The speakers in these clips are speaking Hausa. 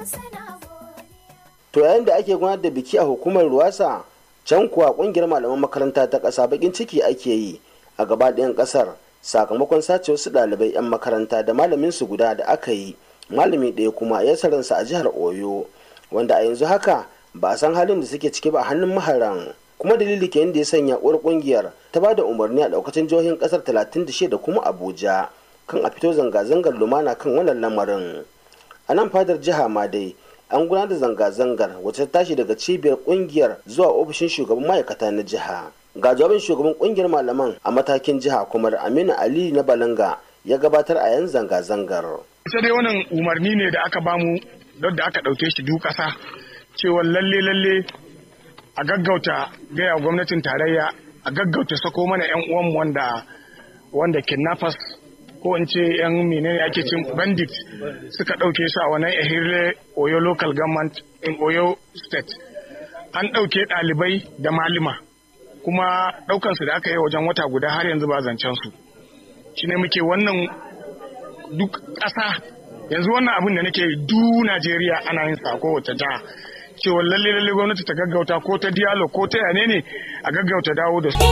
to yayin da ake gudanar da biki a hukumar ruwasa can kuwa kungiyar malaman makaranta ta ƙasa bakin ciki ake yi a gaba ɗayan ƙasar sakamakon sace wasu ɗalibai 'yan makaranta da malamin su guda da aka yi malami ɗaya kuma ya saransa a jihar oyo wanda a yanzu haka ba a san halin da suke ciki ba a hannun maharan kuma dalili ke da ya sanya uwar kungiyar ta ba da umarni a daukacin jihohin kasar 36 da kuma abuja kan a fito zanga-zangar lumana kan wannan lamarin a nan fadar jiha ma dai an gudanar da zanga-zangar wacce ta tashi daga cibiyar kungiyar zuwa ofishin shugaban ma'aikata na jiha ga jawabin shugaban kungiyar malaman a matakin jiha kuma aminu ali na balanga ya gabatar a yan zanga-zangar sai dai wannan umarni ne da aka bamu don da aka ɗauke shi duk ƙasa cewa lalle lalle a gaggauta gaya gwamnatin tarayya a gaggauta sako mana yan uwanmu wanda wanda kidnappers ko in ce yan menene ake cin bandit suka ɗauke su a wannan ehirle oyo local government in oyo state an ɗauke ɗalibai da malima kuma ɗaukansu da aka yi wajen wata guda har yanzu ba zancen su shine muke wannan duk ƙasa yanzu wannan abin da nake du Najeriya ana yin sa kowace jiha cewa lalle lalle gwamnati ta gaggauta ko ta dialo ko ta yane ne a gaggauta dawo da su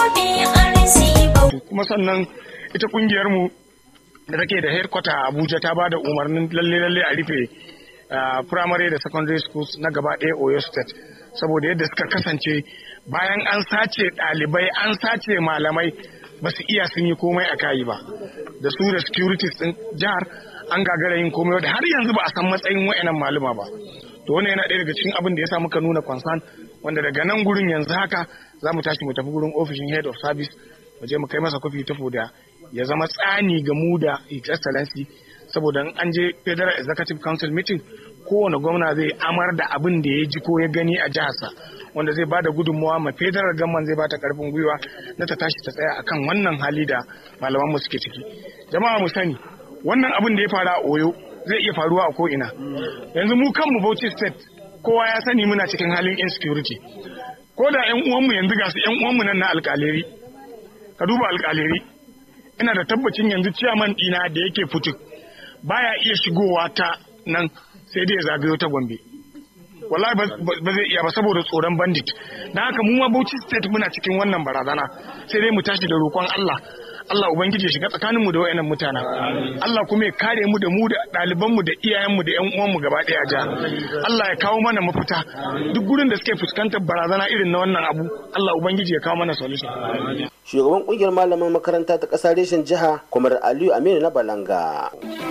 kuma sannan ita kungiyar mu da take da headquarter a Abuja ta bada umarnin lalle lalle a rufe primary da secondary schools na gaba ɗaya Oyo state saboda yadda suka kasance bayan an sace ɗalibai an sace malamai ba su iya sun yi komai a kayi ba da su da securities din jihar an gagara yin komai da har yanzu ba a san matsayin wa'annan maluma ba to wannan yana ɗaya daga cikin abin da ya sa muka nuna concern wanda daga nan gurin yanzu haka za mu tashi mu tafi gurin ofishin head of service mu je mu kai masa kofi tafo da ya zama tsani ga mu da his excellency saboda in an je federal executive council meeting kowane gwamna zai amar da abin da ya ji ko ya gani a jiharsa wanda zai bada gudunmawa ma federal gamman zai bata karfin gwiwa na ta tashi ta tsaya akan wannan hali da malaman mu suke ciki jama'a mu sani wannan abin da ya faru a oyo zai iya faruwa a ko'ina yanzu mu kanmu bauchi state kowa ya sani muna cikin halin insecurity ko da yan uwanmu yanzu ga su yan uwanmu nan na alkaleri ka duba alkaleri ina da tabbacin yanzu ciyaman dina da yake fituk baya iya shigowa ta nan sai dai ya zagayo ta gombe wallahi ba zai iya ba saboda tsoron bandit dan haka mu ma bauchi state muna cikin wannan barazana sai dai mu tashi da roƙon Allah Allah Ubangiji ya shiga tsakaninmu da wayannan mutanen. Allah kuma ya kare mu da mu da ɗalibanmu da iyayenmu da ƴan uwanmu gaba ɗaya ja. Allah ya kawo mana mafita. Duk gurin da suke fuskantar barazana irin na wannan abu, Allah Ubangiji ya kawo mana solution. Shugaban kungiyar malaman makaranta ta ƙasa reshen jiha, Kwamar Aliyu Aminu na Balanga.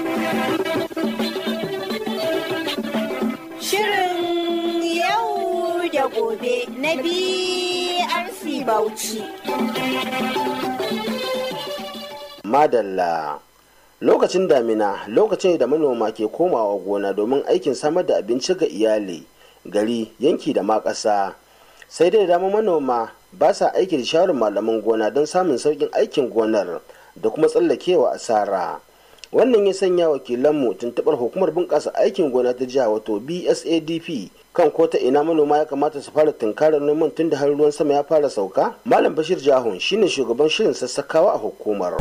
Shirin yau da gobe na BRC Bauchi. madalla lokacin damina lokacin da manoma ke komawa gona domin aikin samar da abinci ga iyali gari yanki da ma ƙasa sai dai dama manoma ba sa aiki da shawarar malaman gona don samun sauƙin aikin gonar da kuma tsallakewa asara wannan ya sanya wakilanmu tuntuɓar hukumar bunƙasa aikin gona ta jiha wato bsadp kan ko ta ina manoma ya kamata su fara tunkarar noman tun da har ruwan sama ya fara sauka malam bashir jahun shine shugaban shirin sassakawa a hukumar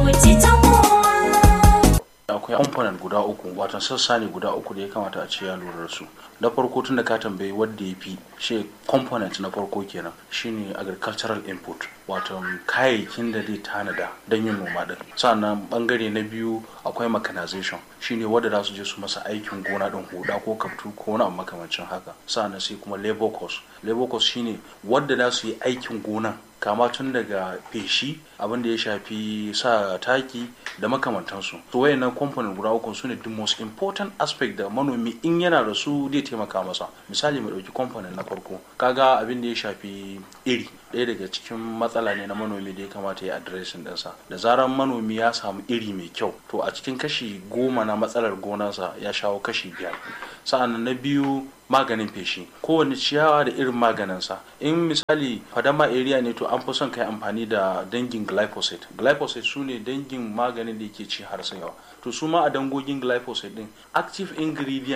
akwai component guda uku watan sassa ne guda uku da ya kamata a ce ya lura da su na farko tun da ka tambayi wadda ya fi shi component na farko kenan shine agricultural input wato kayayyakin da zai tanada don yin noma din sannan bangare na biyu akwai mechanization shine wadda za su je su masa aikin gona din huda ko kaftu ko wani abu makamancin haka sannan sai kuma labor cost labor cost shine wadda za su yi aikin gona kama tun daga feshi abin da ya shafi sa taki da makamantansu to wayannan component guda uku su ne the most important aspect da manomi in yana da su zai taimaka masa misali mu dauki component na farko kaga abin da ya shafi iri ɗaya daga cikin matsala ne na manomi da ya kamata ya adireshin ɗinsa da zarar manomi ya samu iri mai kyau to a cikin kashi goma na matsalar gonarsa ya shawo kashi biyar sa'an na biyu maganin feshi kowane ciyawa da irin maganinsa in misali fadama area ne to an fi son kai amfani da dangin glyphosate glyphosate su ne dangin maganin da yake ci har yawa to su ma a dangogin glyphosate din active ingredient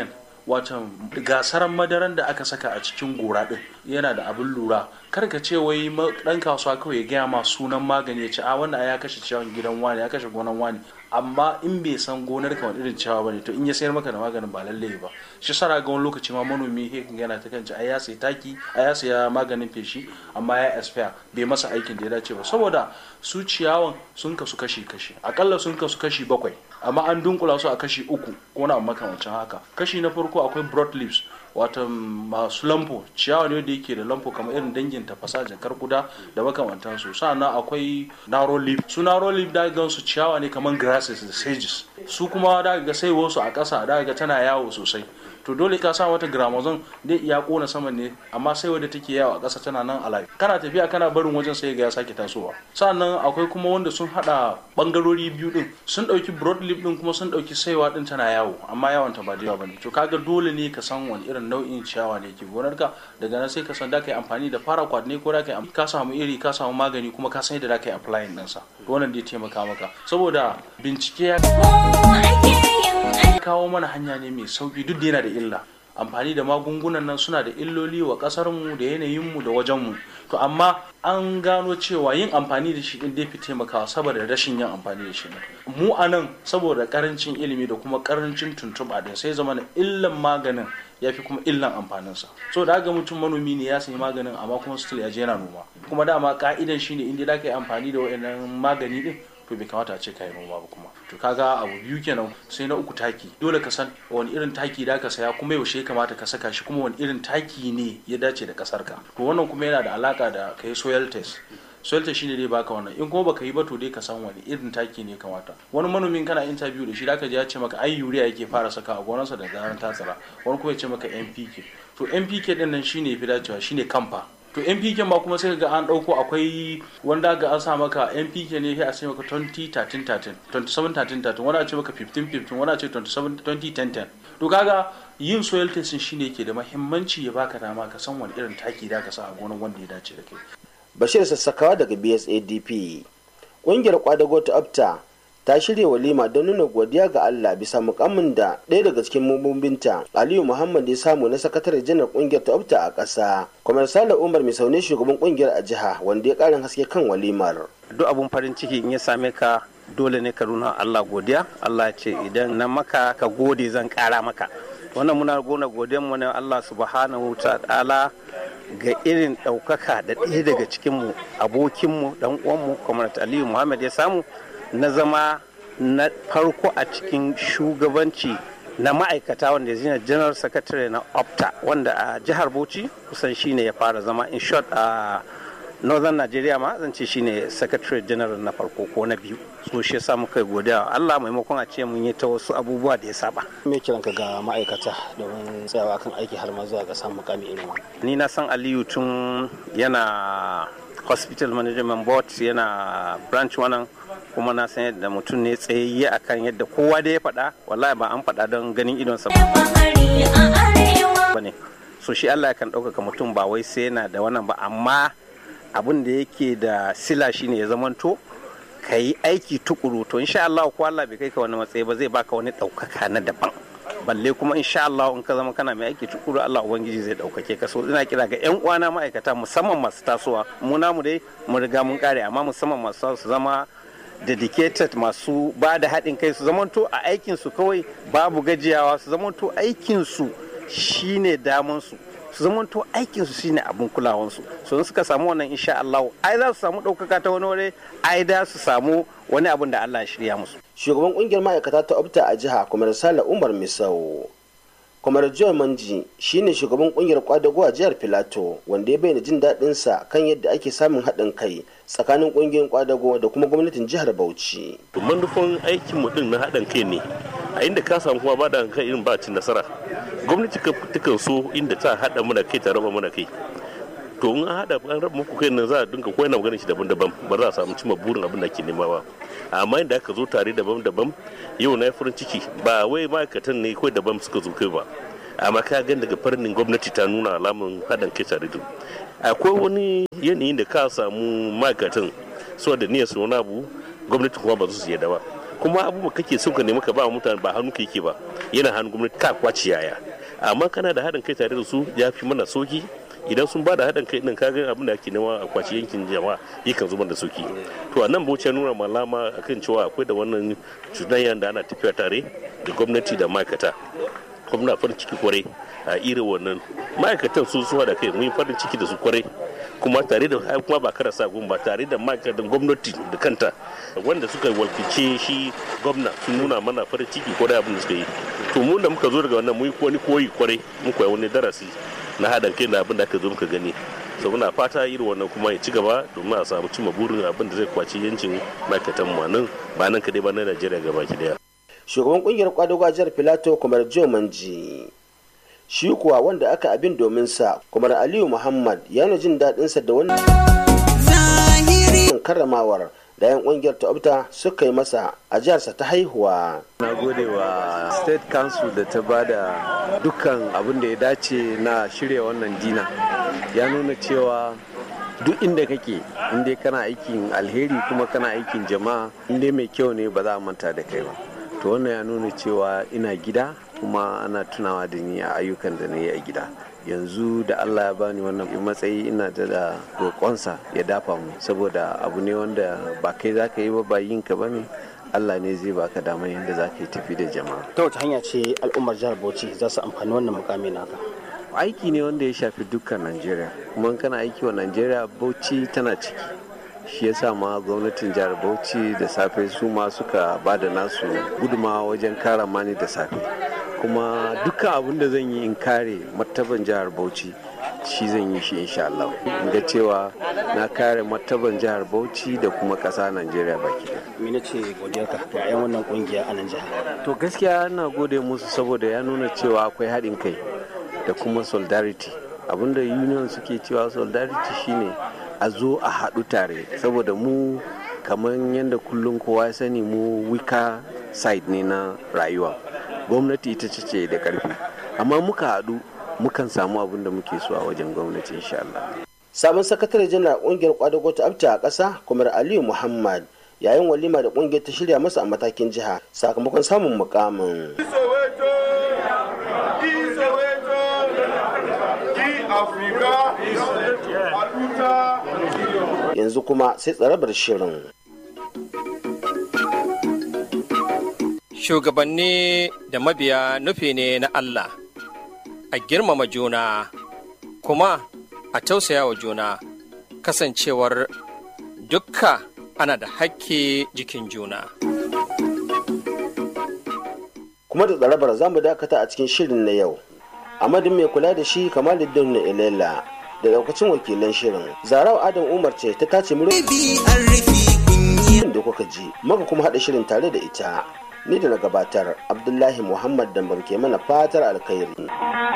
watan gasar madaran da aka saka a cikin gora din yana da abin lura kar ka ce wai dan kasuwa kawai ya gaya ma sunan magani ya ce a wannan ya kashe ciyawan gidan wani ya kashe gonan wani amma in bai san gonar ka wani irin ciyawa bane to in ya sayar maka da maganin ba lalle ba shi sara ga wani lokaci ma manomi he yana ta kanci ai ya sai taki ai ya saya maganin feshi amma ya expire bai masa aikin da ya dace ba saboda su ciyawan sun kasu kashi kashi akalla sun kasu kashi bakwai amma an dunkula su a kashi uku ko na makamancin haka kashi na farko akwai broad leaves wato masu lampo ciyawa ne wanda yake da lampo kamar irin dangin tafasa jakar kuda da makamantan su sannan akwai narrow leaf su narrow leaf da ga su ciyawa ne kamar grasses da sages su kuma da ga sai wasu a ƙasa da ga tana yawo sosai to dole ka sa wata gramazon dai iya kona saman ne amma sai wadda take yawo a ƙasa tana nan alive kana tafiya kana barin wajen sai ga ya sake tasowa sannan akwai kuma wanda sun hada bangarori biyu din sun dauki broad leaf din kuma sun dauki saiwa din tana yawo amma yawon ta ba da yawa bane to kaga dole ne ka san wani irin nau'in ciyawa ne ke gonar ka daga nan sai ka san da kai amfani da paraquat ne ko da kai ka samu iri ka samu magani kuma ka san yadda da kai applying din sa wannan zai taimaka maka saboda bincike ya kawo mana hanya ne mai sauki duk da yana da illa amfani da magungunan nan suna da illoli wa kasarmu da yanayinmu da wajenmu to amma an gano cewa yin amfani da shi din dai fi taimakawa saboda rashin yin amfani da shi mu a nan saboda karancin ilimi da kuma karancin tuntuɓa din sai zama na illan maganin ya fi kuma illan amfaninsa so da ga mutum manomi ne ya sayi maganin amma kuma still ya je yana noma kuma dama ka'idan shine inda da ka yi amfani da wa'annan magani din to bai kamata a ce ka yi noma ba kuma to kaga abu biyu kenan sai na uku taki dole ka san wani irin taki da ka saya kuma yaushe ya kamata ka saka shi kuma wani irin taki ne ya dace da kasar ka to wannan kuma yana da alaka da kai soil test soil test shine dai baka wannan in kuma baka yi ba to dai ka san wani irin taki ne kamata wani manomin kana interview da shi da ka je ya ce maka ai urea yake fara saka a gonarsa da zaran ta tsara wani kuma ya ce maka NPK to NPK din nan shine fi dacewa shine kamfa to npk ma kuma sai ga an dauko akwai wanda ga an sa maka npk ne sai a ce maka 20 13 13 27 13 13 wani a ce maka 15 15 wani a ce 27 20 10 10 to kaga yin soil testing shine yake da mahimmanci ya baka dama ka san wani irin taki da ka sa a gonar wanda ya dace da kai bashir sassakawa daga bsadp ƙungiyar kwadago ta apta ta shirya walima don nuna godiya ga Allah bisa mukammin da ɗaya daga cikin mambobinta Aliyu Muhammad ya samu na sakatare janar kungiyar ta opta a ƙasa. Kwamar Sale Umar mai saune shugaban kungiyar a jiha wanda ya ƙarin haske kan walimar. Duk abun farin ciki in ya same ka dole ne ka nuna Allah godiya. Allah ce idan na maka ka gode zan ƙara maka. Wannan muna gona godiyar mu ne Allah subhanahu ta'ala ga irin ɗaukaka da ɗaya daga cikinmu abokinmu ɗan uwanmu Kwamar Aliyu Muhammad ya samu na zama na farko a cikin shugabanci na ma'aikata wanda ya general secretary na opta wanda a jihar bauchi kusan shine ya fara zama in short a northern nigeria ma zan ce shine secretary general na farko ko na biyu so shi yasa muka godiya Allah maimakon a ce mun yi ta wasu abubuwa da ya saba me kiranka ga ma'aikata domin tsayawa kan aiki har ma zuwa ga samun mukami irin wannan ni na san Aliyu tun yana hospital management board yana branch wannan kuma na san yadda mutum ne tsayayye akan yadda kowa da ya faɗa wallahi ba an faɗa don ganin idonsa ba ne so shi Allah kan ɗaukaka mutum ba wai sai yana da wannan ba amma abin da yake da sila shine ya zamanto ka yi aiki tukuru to insha Allah ko Allah bai kai ka wani matsayi ba zai baka wani ɗaukaka na daban balle kuma insha Allah in ka zama kana mai aiki tukuru Allah ubangiji zai ɗaukake ka so ina kira ga yan uwana ma'aikata musamman masu tasowa mu namu dai mu riga mun kare amma musamman masu su zama dedicated masu ba da haɗin kai su zamanto a aikinsu kawai babu gajiyawa su zamanto aikinsu shine damansu su zamanto aikinsu shine abin kulawansu so in suka samu wannan insha Allah ai za su samu ɗaukaka ta wani wuri ai da su samu wani abin da Allah ya shirya musu shugaban kungiyar ma'aikata ta opta a jiha kuma sala umar misau kwamar joe manji shine shugaban kungiyar kwadago a jihar filato wanda ya bayyana jin daɗin sa kan yadda ake samun haɗin kai tsakanin kungiyoyin kwadago da kuma gwamnatin jihar bauchi manufan aikin mu din na haɗin kai ne a inda ka samu kuma ba da kai irin ba cin nasara gwamnati takan so inda ta haɗa mana kai ta raba mana kai to in an haɗa an raba muku kai nan za a dinga koyar maganin shi daban-daban ba za a samu cimma burin abin da ke nema ba amma inda aka zo tare daban-daban yau na farin ciki ba wai ma'aikatan ne kawai daban suka zo kai ba amma ka gan daga farnin gwamnati ta nuna alamun haɗin kai tare da akwai wani yanayin da ka samu ma'aikatan su da niyyar su wani abu gwamnati kuma ba su yarda ba kuma abubuwa kake son ka nemi ka ba mutane ba hannu ka yake ba yana hannun gwamnati ka kwaci yaya amma kana da haɗin kai tare da su ya fi mana soki idan sun ba da haɗin kai ɗin kaga abin da ake nema a kwaci yankin jama'a yakan zubar da soki to a nan bauchi nuna malama akan cewa akwai da wannan cuɗanyar da ana tafiya tare da gwamnati da ma'aikata kuma farin ciki kwarai a irin wannan ma'aikatan su suwa da kai mun farin ciki da su kwarai kuma tare da kuma ba kara sa ba tare da ma'aikatan gwamnati da kanta wanda suka walkice shi gwamna sun nuna mana farin ciki kwarai abin da suka yi to mun da muka zo daga wannan mun wani koyi kwarai mun koyi wani darasi na haɗin kai da abin da aka zo muka gani so muna fata irin wannan kuma ya ci gaba domin a samu cimma burin abin da zai kwaci yancin ma'aikatan mu nan ba nan kadai ba na Najeriya gaba ki daya shugaban kungiyar kwadago a jihar filato kamar joe manji shi kuwa wanda aka abin domin sa kamar aliyu muhammad ya nuna jin daɗinsa da wannan karramawar da yan kungiyar ta'abta suka yi masa a jiharsa ta haihuwa na gode wa state council da ta bada dukkan abin da ya dace na shirya wannan dina ya nuna cewa duk inda kake inda kana aikin alheri kuma kana aikin jama'a inda mai kyau ne ba za a manta da kai ba to wannan ya nuna cewa ina gida kuma ana tunawa da ni a ayyukan da na yi a gida yanzu da allah ya bani wannan matsayi ina da da roƙonsa ya dafa mu saboda abu ne wanda ba kai za ka yi ba ba yin ka ba ne allah ne zai baka damar yadda za ka yi tafi da jama'a ta wace hanya ce al'ummar jihar bauchi za su amfani wannan mukami naka aiki ne wanda ya shafi dukkan najeriya kuma kana aiki wa najeriya bauchi tana ciki shi ya sa ma gwamnatin jihar bauchi da safe su ma suka ba da nasu gudumawa wajen kara mani da safe kuma dukkan abin da zan yi in kare martaban jihar bauchi shi zan yi shi insha Allah in ga cewa na kare martaban jihar bauchi da kuma ƙasa najeriya baki da mene ce godiyarka ga 'yan wannan kungiya a nan jihar to gaskiya na gode musu saboda ya nuna cewa akwai haɗin kai da kuma solidarity abinda union suke cewa solidarity shine a zo a haɗu tare saboda mu kamar yadda kullum kowa ya sani mu wika side ne na rayuwa gwamnati ita ce da ƙarfi amma muka haɗu mukan samu abin da muke so a wajen gwamnati insha Allah. sabon sakatare janar kungiyar kwadago ta abta a ƙasa kumar aliyu muhammad yayin walima da kungiyar ta shirya masa a matakin jiha sakamakon samun mukamin yanzu kuma sai tsarabar shirin shugabanni da mabiya nufi ne na Allah a girmama juna kuma a tausaya wa juna kasancewar dukka ana da hakki jikin juna. kuma da tsarabar za mu dakata a cikin shirin na yau amadin mai kula da shi kamar da na ilela da daukacin wakilan shirin zarau adam umar ce ta tace muryoyin da kuka ji maka kuma haɗa shirin tare da ita ni da na gabatar abdullahi muhammad dambam ke mana fatar alkhairi